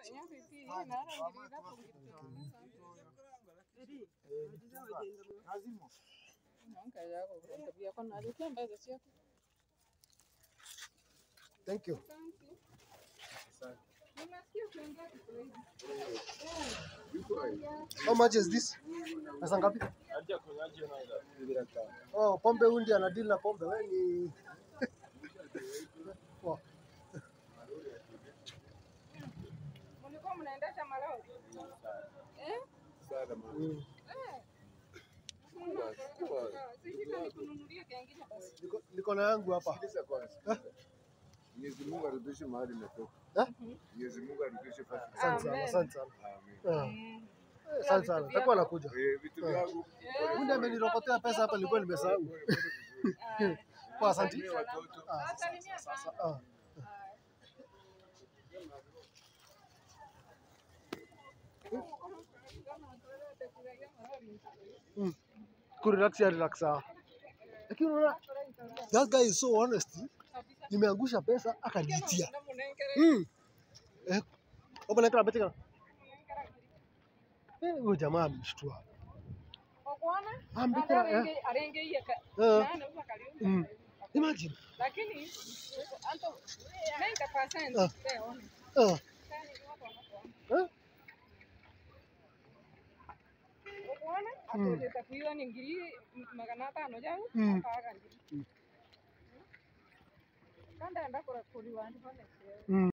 Thank you. How much is this? Pesa ngapi? Oh, pombe huyu ndiye anadili na pombe. Wewe ni Poa. Mlikuwa mnaendesha malori? Eh? Mm. Sishika nikununulie kengine basi. Niko- Niko na yangu hapa. Sikiliza kwanza. Mwenyezi Mungu arudishe mahali umetoka. Eh? Mwenyezi Mungu arudishe fasi. Asante sana, Amen. asante sana. Amen. Ah, Mm. eh, Asante sana. Takuwa nakuja. Eh, vitu vyangu. Huyu ndiye amenirokotea pesa hapa nilikuwa nimesahau. Ah, Kwa asante. Salimia watoto. Ah, Salimia sana. ah. Mm. Kurelax ya relax sawa. Lakini unaona that guy is so honest. Nimeangusha pesa akaniitia. Mm. Eh, Oba na betika. Eh, huyo jamaa ameshtua. Okuona? Ambikira eh. Arenge- arengeiye ka- Eh. nane uva karibu. Mm. Imagine. Lakini anto 90% Ah. peona. Ah. Kani wako wanakuona. Eh? Okuona? Atoleta kuiwa ni ngiri magana atano jau Mm. akaga ngiri. Kanda enda kura kuriwa ndi pale. Mm.